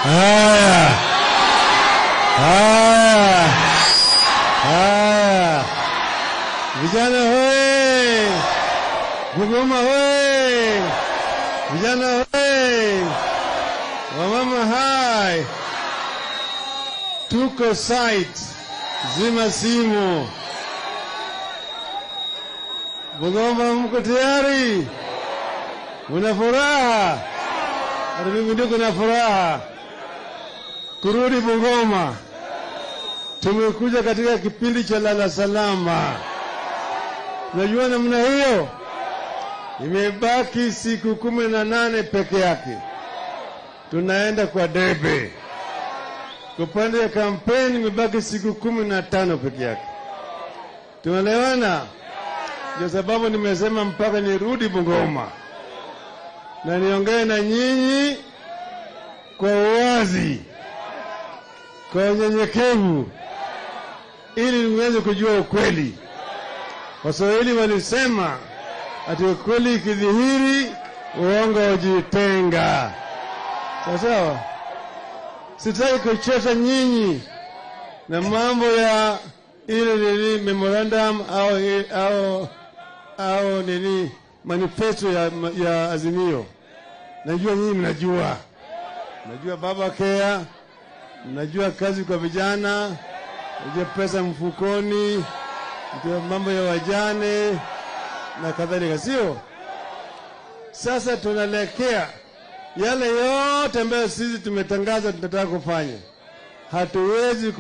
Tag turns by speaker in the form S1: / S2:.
S1: Haya, haya, haya, vijana hoye! Bungoma hoye! Vijana hoye! Wamama hai! Tuko site, zima simu. Bungoma, mko tayari? Muna furaha? Hata mimi ndio kuna furaha kurudi Bungoma. Tumekuja katika kipindi cha lala salama. Unajua namna hiyo, imebaki siku kumi na nane peke yake, tunaenda kwa debe. Kwa upande ya kampeni imebaki siku kumi na tano peke yake. Tunaelewana? Ndio sababu nimesema mpaka nirudi Bungoma na niongee na nyinyi kwa uwazi, kwa unyenyekevu, ili niweze kujua ukweli. Waswahili walisema ati ukweli ikidhihiri, uongo hujitenga. Sawa sawa. Sitaki kuchosha nyinyi na mambo ya ile nini memorandum au, au, au nini manifesto ya, ya Azimio. Najua nyinyi mnajua, mnajua baba kea, mnajua kazi kwa vijana, mnajua pesa mfukoni, mnajua mambo ya wajane na kadhalika, sio? Sasa tunaelekea yale yote ambayo sisi tumetangaza tunataka kufanya, hatuwezi